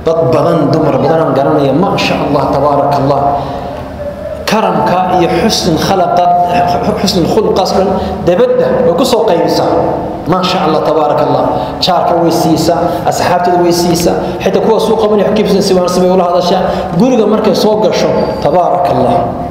dad badan dumar badanaan garanaya ma sha allah tabaaraka allah karamka iyo xusn khalaqa xusn khulqaas dhan dabadda way ku soo qaybisaa ما شاء الله تبارك الله شارك ويسيسا أصحابتي ويسيسا حتى كوا سوق من يحكي في سوى سبي ولا هذا الشيء قولوا مركز سوق شو تبارك الله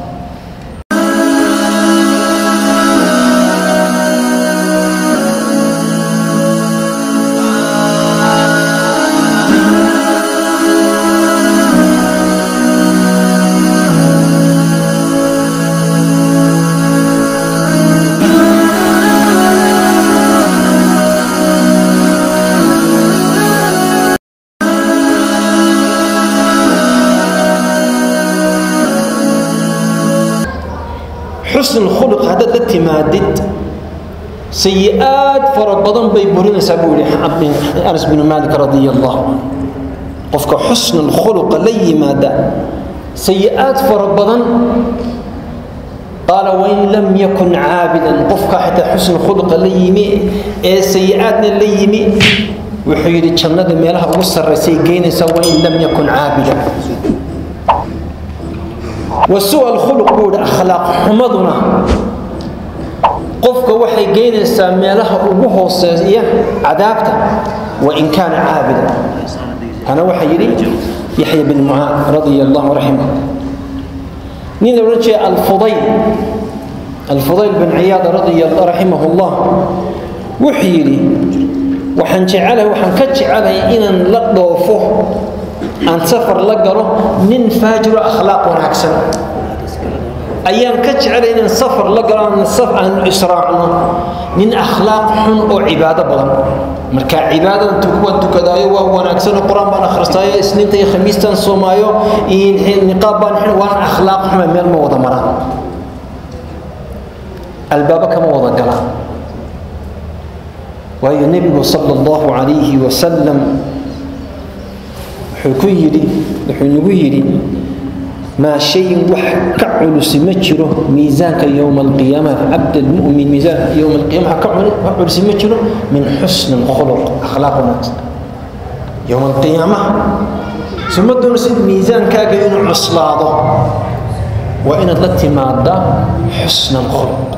حسن الخلق هذا تتمادد سيئات فربضان بيبورين سابولي أنس بن مالك رضي الله عنه قفك حسن الخلق لي ماذا سيئات فربضان قال وإن لم يكن عابدا قفك حتى حسن الخلق ليمي إيه سيئات ليمي وحيد جنة ميلها وسر سيجين وإن لم يكن عابدا وسوء الخلق بود أخلاق حمضنا قفك وحي جينيسا ميلها ugu hooseeya cadaabta وإن كان عابدا أنا وحي يري يحيى بن معاذ رضي الله رحمه نين رجع الفضيل الفضيل بن عياض رضي الله رحمه الله وحي يري وحن جعله وحن كجعله إن لطوفه aan safar la galo nin faajiro akhlaaq wanaagsan ayaan ka jecelay inaan safar la galo aan saf aan israacno nin akhlaaq xun oo cibaado badan marka cibaadada tukuwan tukadaayo waa wanaagsan quraan baan akhristaayo isniinta iyo khamiistan soomaayo niqaab baan xin waan akhlaaq xuma meel ma wada maraan albaaba kama wada galaan waayo nebigu sala allahu calayhi wasalam wuxuu ku yidhi wuxuu nagu yidhi maa shay wax ka culusi ma jiro miisaanka yowma alqiyaama cabd almu'min miisaanka yowma alqiyaama ka culusi ma jiro min xusni alkhuluq akhlaaq wanaagsan yowma alqiyaama suma doonaysid miisaankaaga inuu cuslaado waa inaad la timaadaa xusna alkhuluq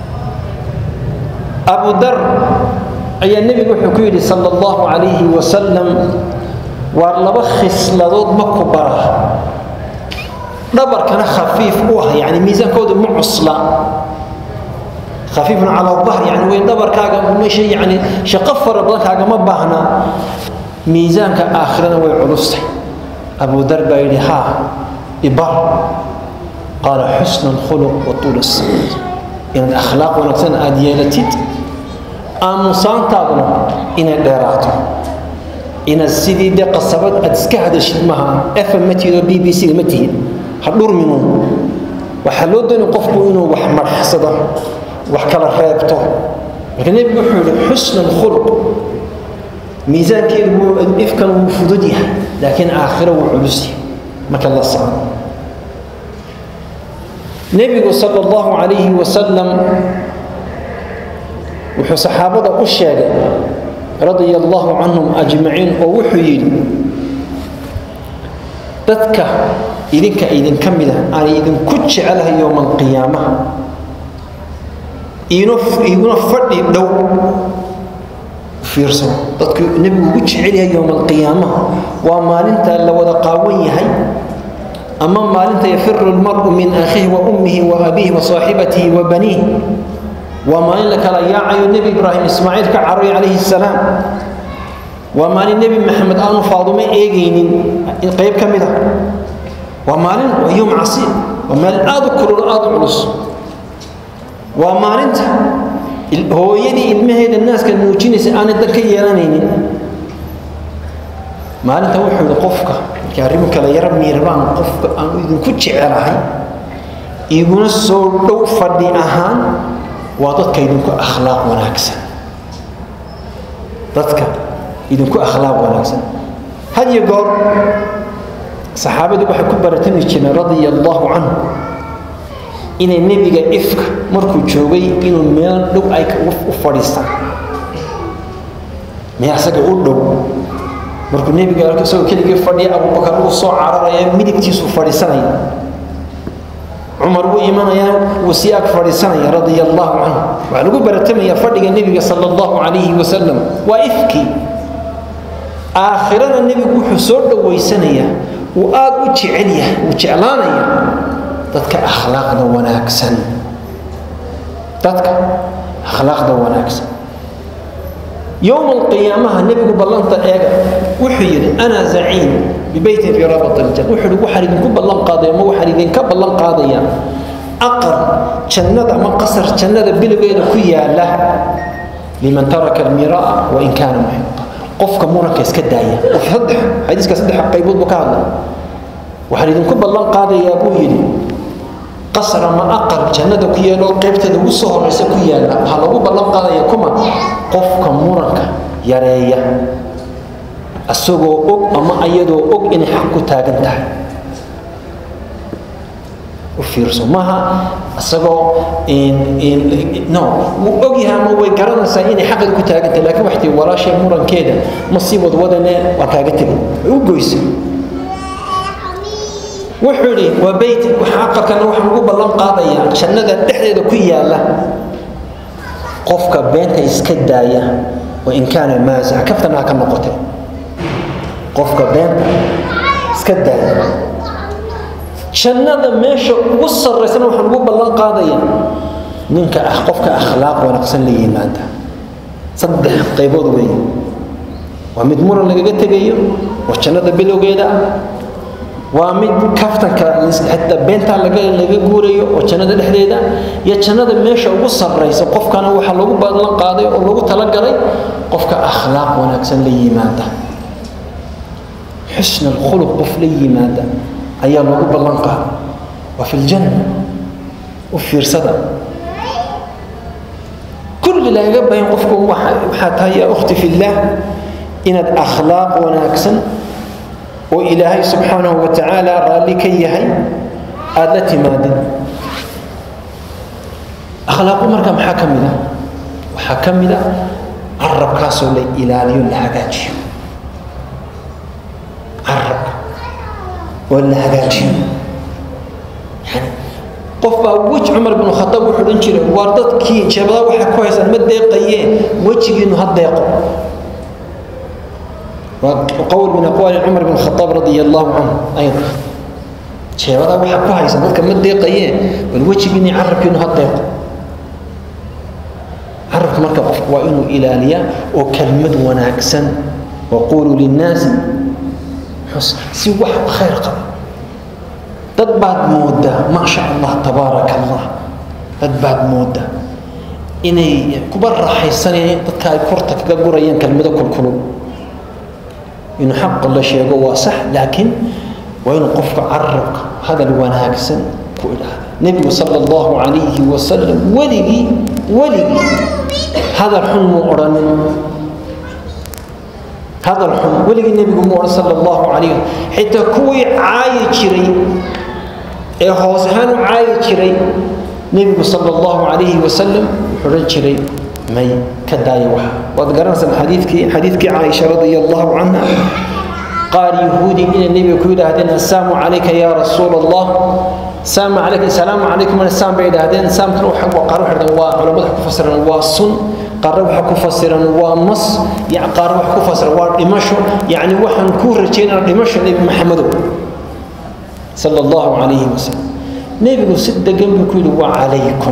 abu dar ayaa nebigu wuxuu ku yidhi sala allahu calayhi wasalam waa laba khisladood ma ku bara dhabarkana khafiif u ah yani miisaankoodu ma cusla khafiifun cala dahr yani way dhabarkaaga meesha yani shaqo fara badan kaagama baahna miisaanka aakhirana way culustay abu dar baa yidhi haa ibar qaala xusna alkhuluq wa tuula sayd inaad akhlaaq wanaagsan aada yeelatid aamusaantaaduna inay dheeraato inaad sidii de qasabad aad iska hadashid maaha fm ma tihid oo b b c ma tihid ha dhurminu waxaa loo doonay qofku inuu wax marxsado wax kala reebto marka nebigu wuxuu yihi xusna alkhuluq miisaankeedu wuu ifkan wuu fudud yahay laakiin aakhiro wuu culus yahay marka la socdo nebigu sala allahu calayhi wasalam wuxuu saxaabada u sheegay radia allahu canhum ajmaciin oo wuxuu yidhi dadka idinka idinka mida aan idinku jecelahay yowma alqiyaamaha iguna fadhi dhow fiirso dadku nebigu ugu jecel yahay yowma alqiyaamaha waa maalinta la wada qaawan yahay ama maalinta yafiru lmaru min akhihi wa ummihi wa abiihi wa saaxibatihi wa baniih waa maalin la kala yaacayo nebi ibraahim ismaaciil ka caroy calayhi salaam waa maalin nebi maxamed aanu faadumo eegaynin qayb ka mid a waa maalin waa yowm casiib waa maalin aada u kulul aada u culus waa maalinta hooyadii ilmaheeda naaska nuujinaysa aanay dan ka yeelanaynin maalinta wuxuu yihi qofka markii arrimu kale yaro miirabaan qofka aan idinku jecelahay iguna soo dhow fadhi ahaan waa dadka idinku akhlaaq wanaagsan dadka idinku akhlaaq wanaagsan had iyo goor saxaabadu waxay ku baratami jireen radia allahu canhu inay nebiga ifka markuu joogay inuu meel dhow ay u fadhiistaan meel asaga u dhow markuu nebiga arko isagoo keligii fadhiya abubakar uu soo cararaya midigtiisuu fadhiisanaya cumar wuu imanayaa wuu sii ag fadhiisanaya radia allahu canhu waxaa lagu baratamaya fadhiga nebiga sala allahu calayhi wasalam waa ifkii aakhirana nebigu wuxuu soo dhowaysanayaa wuu aad u jecel yahay wuu jeclaanaya dadka akhlaaqda wanaagsan dadka akhlaaqda wanaagsan yowma alqiyaamaha nebigu ballanta eega wuxuu yidhi ana zaciim bibeytin fii rabat aljan wuxuu yidhi waxaan idinku ballan qaadaya ma waxaan idinka ballan qaadaya aqal jannada ama qasar jannada bilowgeeda ku yaala liman taraka almiraa wain kaana muxiqa qofka muranka iska daaya saddex xadiiska saddex qaybood buu ka hadlay waxaan idinku ballan qaadayaa buu yidhi qasar ama aqal jannada ku yaalo qaybteeda ugu soo horeysa ku yaala waxaa lagu ballan qaadaya kuma qofka muranka yareeya asagoo og ama ayadoo og inay xaq ku taagan tahay u fiirso maaha isagoo no wuu og yahay ama way garanaysaa inay xaqeeda ku taagan tahay lakin waxtii walaashay murankeeda ma sii wadwadane waa kaaga tegay way u goysay wuxuu idhi waa beyt waxa aqalkana waxaan ugu ballan qaadayaa jannada dhexdeeda ku yaala qofka beenta iska daaya wain kaana maasica kaftana ha ka noqote qofka beenta iska daaya jannada meesha ugu sarraysana waxaan ugu ballan qaadayaa ninka ah qofka akhlaaq wanaagsan la yimaada saddex qaybood weeye waa mid muran lagaga tegayo waa jannada bilowgeeda ah waa mid kaftanka xitaa beentaa laga laga guurayo oo jannada dhexdeeda iyo jannada meesha ugu sarraysa qofkana waxaa lagu ballan qaaday oo lagu talagalay qofka akhlaaq wanaagsan la yimaada xusna alkhuluq qof la yimaada ayaa lagu ballan qaaday waa fi ljanna u fiirsada kulli lagaga bayan qofku waxaa tahay yaa ukhti fillaah inaad akhlaaq wanaagsan oo ilaahay subxaanahu wa tacaala raalli ka yahay aada la timaadid akhlaaqu marka maxaa ka mid a waxaa ka mid a carabkaasoo la ilaaliyo la hagaajiyo carabka oo la hagaajiyo yani qof baa weji cumar binu khataab wuxuu odhan jiray waar dadkii jeebada waxay ku haysaan ma deeqayeen wejigiinu ha deeqo وقول من أقوال عمر بن الخطاب رضي الله عنه أيضا شيبada waxa ku haysan dadka ma deeqayeen bal wejigiini carabkiinu ha deeqo carabka marka qofku waa inuu ilaaliyaa oo kelmad wanaagsan waquluu linnaasi xusna si wax khayr qaba dad baad moodaa maa sha allah tabaaraka allah dad baad moodaa inay kuba raaxaysanayaan dadka ay korta kaga gurayaan kelmado kulkulul inuu xaqa la sheego waa sax laakiin waa inuu qofka carabka hadal wanaagsan ku idhaahda nebigu sala allahu calayhi wasalam weligii weligii hadal xun muu odhanin hadal xun weligii nebigu muu odhan sala allahu calayh xitaa kuwii caayi jiray ee hoos ahaan u caayi jiray nebigu sala allahu calayhi wasalam wuxuu odhan jiray may ka daaya waxa waad garanaysaan xadiidkii xadiidkii caaisha radia allahu canha qaar yahuudi inay nebiga ku yidhaahdeen assalaamu calayka yaa rasuul allah salaamu calayka salaamu calaykum saam bay yidhaahdeen saamkana waxa qaar waxay dhahdeen waa culamada waxa ku fasiran waa sun qaarna waxa ku fasiran waa mas qaarna waxa ku fasiran waa dhimasho yacni waxaan kuu rajaynaa dhimasho nebi maxamedow sala allahu calayhi wasalam nebigu si degan buu ku yidhi waa calaykum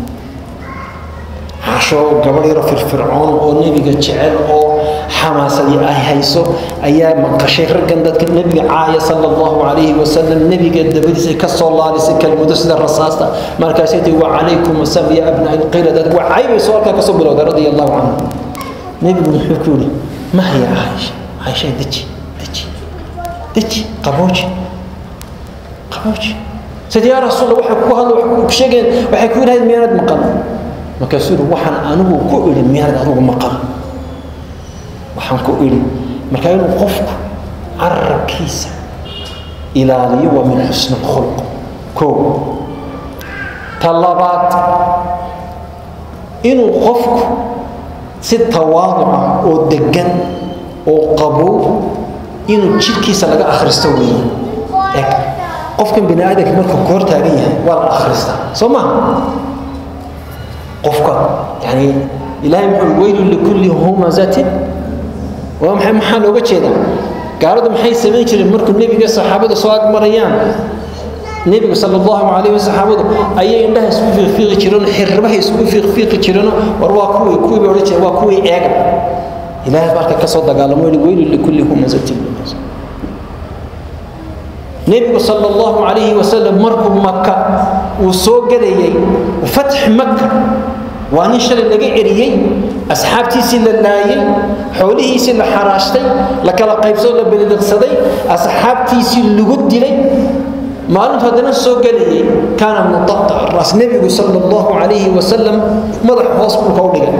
casho gabadh yaro firfircoon oo nebiga jecel oo xamaasadii ay hayso ayaa maqashay raggan dadka nebiga caaya sala allahu calayhi wasalam nebiga dabadiisa ka soo laalisay kelmado sida rasaasta markaasay tii wa calaykum asalaam ya abna ilqilad waa caybay soo halkaa kasoo bilowday radia allahu canhu nebigu muxuu ku yidhi mahya caaisha caaisha deji deji deji qabooji qabooji sida yaa rasuul waxay ku hadla waxay ku sheegeen waxay ku yidhahdeen miyaanad maqan markaasuu yidhi waxaan anigu ku idhi miyaanad adigu maqan waxaan ku idhi marka inuu qofku carabkiisa ilaaliyo waa min xusni khulq koo ta labaad inuu qofku si tawaaduca oo degan oo qabow inuu jidhkiisa laga akhristo weeye eg qofkan bini aadamka markuu ka hor taagan yahay waa la akhristaa soo maha qofka yani ilaahay muxuu weylun likulli humazatin waa maxay maxaa looga jeedaa gaaladu maxay samayn jireen markuu nebiga saxaabada soo agmarayaan nebigu sala allahu calayh wa saxaabadu ayay indhaha isku fiiqfiiqi jireen xirribaha isku fiiqfiiqi jireen war waa kuwii kuwii bay odhan jireen waa kuwii eega ilaahay baalka ka soo dagaalamo yidhi weylun likulli humazatin nebigu sala allahu calayhi wasalam markuu maka uu soo gelayay fatx maka waa nin shalay laga eriyey asxaabtiisii la laayay xoolihiisii la xaraashtay la kala qaybsoo la beliliqsaday asxaabtiisii lagu dilay maalintu haddana soo gelayay kaana muqatac raas nebigu sala allahu calayhi wasalam madax hoos dhulka u dhigay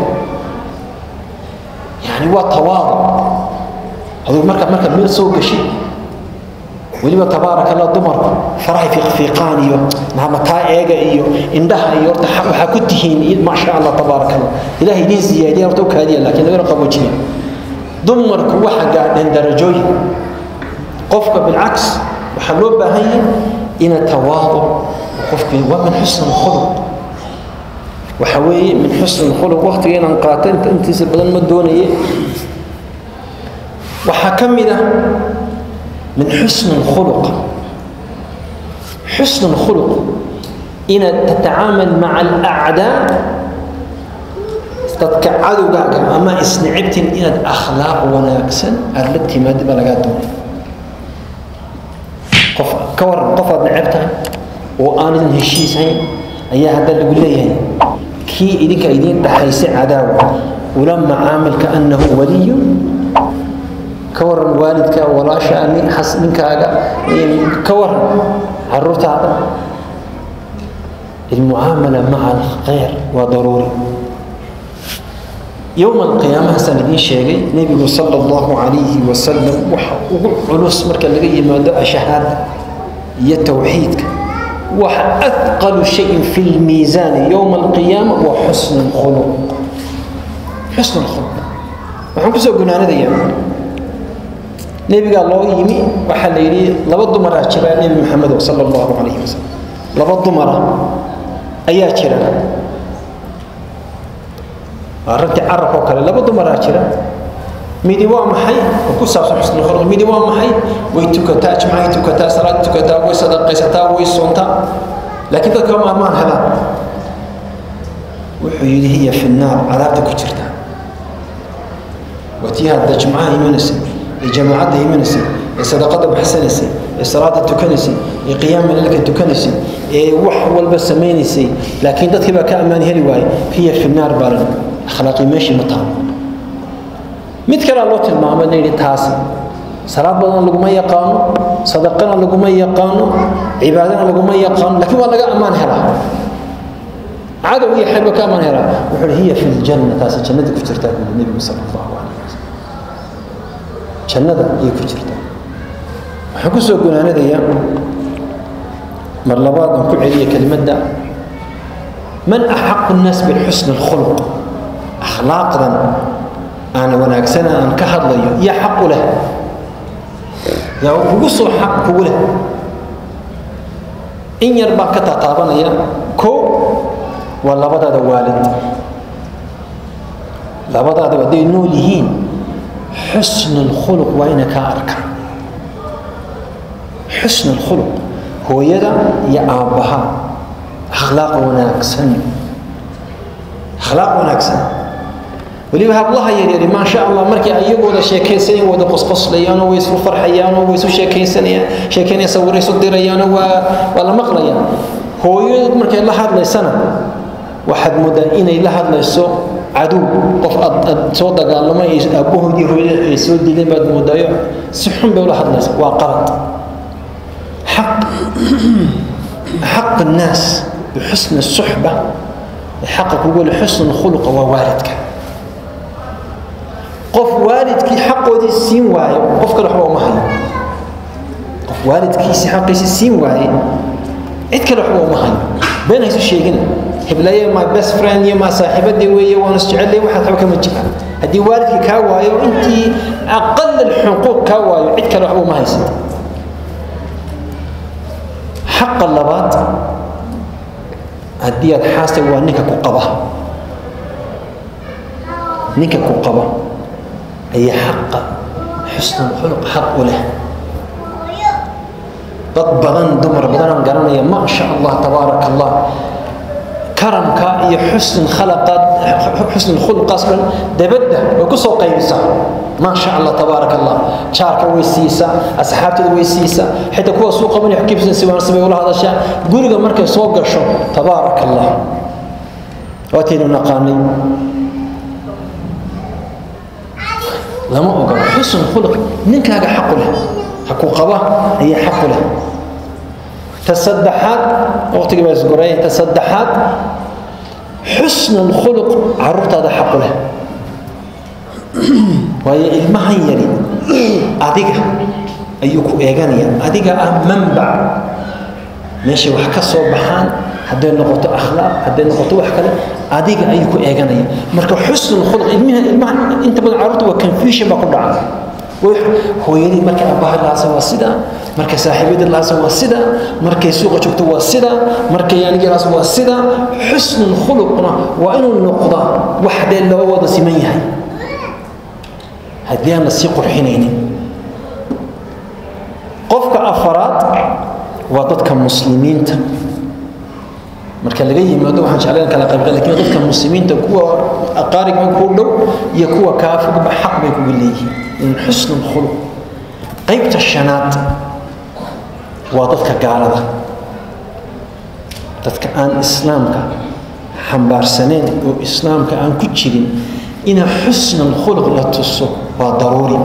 yani waa tawaado aduu marka marka meel soo gashi weliba tabaaraka allah dumarku farahay fiiqfiiqaan iyo mataa eega iyo indhaha iyo horta waxaa ku tihiin maasha allah tabaaraka allah ilaah idiin siyaadiya horta u kaadiya laakiin lagana qaboojiya dumarku waxa gaadheen darajooyin qofka bilcaks waxaa loo baahan yahay ina tawaado qofki waa min xusn khuluq waxa weeye min xusn khuluq waqtiga inaan qaato intiisa badan ma doonaye waxaa ka mid ah من حسن الخلق حسن الخلق إن تتعامل مع الأعداء تتكعدوا قاعدة أما إسنعبت إن أخلاق وناكسا التي ما دبل قادون قف كور قفض نعبتها وأنا هشيس هين أيها هذا اللي يقول لي كي إذنك إذن تحيس عداوة ولما عامل كأنه ولي ka waran waalidka walaasha ninkaaga ka waran caruurtaada almucaamala maca alkhayr waa daruuri yowma alqiyaamahasaan idiin sheegay nebigu sala allahu calayhi wasalam waxa ugu culus marka laga yimaado ashahaada iyo towxiidka waxa athqalu shayin fi lmiisaani yowma alqiyaama waa xusnu lkhuluq xusnu lkhuluq waxaan kusoo gunaanadayaa nebigaa loo yimi waxaa la yidhi laba dumaraa jira nebi maxamedo sala allahu calayhi wasalam laba dumara ayaa jira waa ragti carab oo kale laba dumaraa jira midi waa maxay oo ku saabsan xusnul khuluq midi waa maxay way tukataa jimcahay tukataa salaad tukataa way sadaqaysataa way soontaa laakiin dadka maalmaan helaan wuxuu yidhi hiya fi nnaar cadaabta ku jirta watii hadda jimcaha imanaysay ee jamaacadda imanaysay ee sadaqada baxsanaysay ee salaada tukanaysay ee qiyaama leelka tukanaysay ee wax walba samaynaysay laakiin dadkii baa ka ammaan heli waayey hiya fi naar baalan akhlaaqii meeshii ma taalo mid kalea loo tilmaamay la yidhi taasi salaad badan laguma yaqaano sadaqana laguma yaqaano cibaadana laguma yaqaano laakiin waa laga ammaan helaa cadow iyo xayba ka ammaan helaa wuxuu hi hiya fi ljanna taasi jannada ku jirtaa buu nebigu sala allahu calayh wasalam jannada ayay ku jirtaa waxaan ku soo gunaanadayaa mar labaad aan ku celiya kelimadda man axaqu nnaas bixusni alkhuluq akhlaaqdan aan wanaagsana aan ka hadlayo yaa xaq u leh yaa kugu soo xaq kugu leh in yar baan ka taataabanaya kow waa labadaada waalid labadaada hadday nool yihiin xusn alkhuluq waa ina kaa arkaan xusn alkhuluq hooyada iyo aabbaha akhlaaq wanaagsan akhlaaq wanaagsan weliba hablaha yaryari maasha allah markii ayagooda sheekaysanayaan wada qosqoslayaanoo way isu farxayaanoo way isu sheekaysanayaan sheekaynaya sawirray isu dirayaanoo waa waa la maqlayaa hooyadood markay la hadlaysana waxaad moodaa inay la hadlayso cadow qof aad aad soo dagaalamay aabbahoodii hooyada ay soo dileen baad moodaayo si xun bay ula hadlaysa waa qalad xaq xaq الناس بحسن الصحبة حقك يقول حسن الخلق ووالدك qof waalidkii xaqoodii siin waayo qof kale waxba uma hayo qof waalidkiisii xaqiisii siin waaye cid kale waxba uma hayo been haysu sheegina heblaye my best friend iyo maa saaxiibadii weeye waan isjecellay waxaad waxba kama jiraan haddii waalidkii kaa waayo intii aqal alxuquuq kaa waayo cid kale waxba uma haysata xaqa labaad haddii aad xaasta waa ninka ku qaba ninka ku qaba ayaa xaqa xusnan xuluq xaq u leh dad badan dumar badanaan garanaya ma sha allah tabaaraka allah karamka iyo xusn khalaqaad xusn khulqaas dhan dabadda way ku soo qaybisaa ma sha allah tabaaraka allah jaarka way siisaa asxaabteeda way siisaa xitaa kuwa suu qabanaya xukibsan siwaansi bay ula hadashaa guriga markay soo gasho tabaaraka allah waataynu naqaanay lama ogola xusn khuluq ninkaaga xaqu leh hakuu qaba ayaa xaqu leh tasaddexaad waqtigii baa isgoray tasaddexaad xusn khuluq caruurtaada xaqu leh waayo ilmahan yari adiga ayuu ku eeganaya adiga ah manbac meeshay wax ka soo baxaan hadday noqoto akhlaaq hadday noqoto wax kale adiga ayuu ku eeganaya marka xusn khuluq ilmaha ilmaha inta badan caruurta waa confusion baa ku dhaca hooyadii markay aabbaha lahaasa waa sida markay saaxiibadii lahaasa waa sida markay suuqa joogto waa sida markay anigii lahaasa waa sida xusnul khuluqna waa inuu noqdaa wax dee laba wada siman yahay haddii aan la sii qurxinaynin qofka afaraad waa dadka muslimiinta marka laga yimaado waxaan jeclayn kala qaybqay lakin dadka muslimiinta kuwa aqaaribka ku dhow iyo kuwa kaafigba xaq bay kuga leeyihiin in xusn khuluq qaybta shanaad waa dadka gaalada dadka aan islaamka xambaarsaneyn oo islaamka aan ku jirin ina xusn khuluq la tuso waa daruuri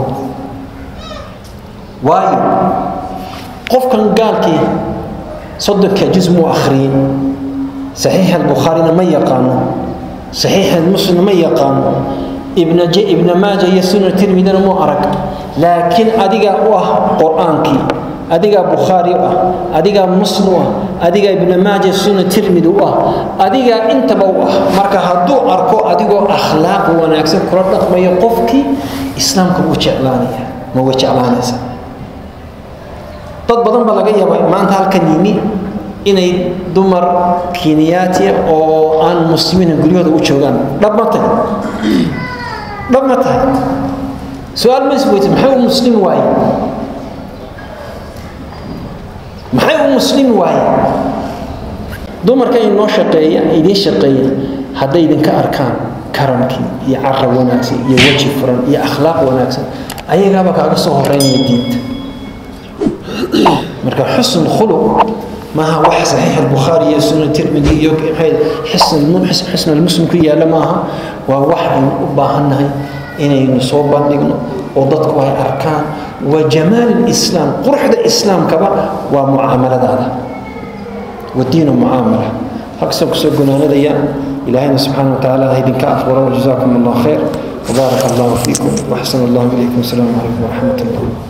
waayo qofkan gaalkii soddonka juz muu akhriyey صحيح البخاري ما يقانو صحيح المسلم ما يقانو ابن ج... ابن ماجه يسون الترمذي مو أرك لكن أديك واه قرآنك أديك بخاري واه أديك مسلم واه أديك ابن ماجه سنة الترمذي واه أديك أنت بواه مركا هدو أركو أديك أخلاق وناكسن كرة ما يقفك إسلامك وجعلانية ما وجعلانية dad badan baa laga yaabaa maanta halkan yimi inay dumar keniyaatiya oo aan muslimiina guryahooda u joogaan dhab ma tahay dhab ma tahay su-aal ma isweyta maxay u muslim waaye maxay u muslim waaye dumarka inoo shaqeeya idiin shaqeeya hadday idinka arkaan karamkii iyo carab wanaagsan iyo weji furan iyo akhlaaq wanaagsan ayagaaba kaaga soo horeynaya diinta marka xusn khuluq maaha wax saxiix albukhaari iyo sunan tirmidi iyo xusn almuslim ku yaalla maaha waa wax aynu u baahannahay inaynu soo bandhigno oo dadku ay arkaan wa jamaal lislaam quruxda islaamkaba waa mucaamaladaada wadiinu mucaamala halkasaan kusoo gunaanadaya ilaahayna subxaana watacaala ha idinka aqbalo wajazaakum allah khayr وبارك الله فيكم واحسن الله اليكم السلام عليكم ورحمه الله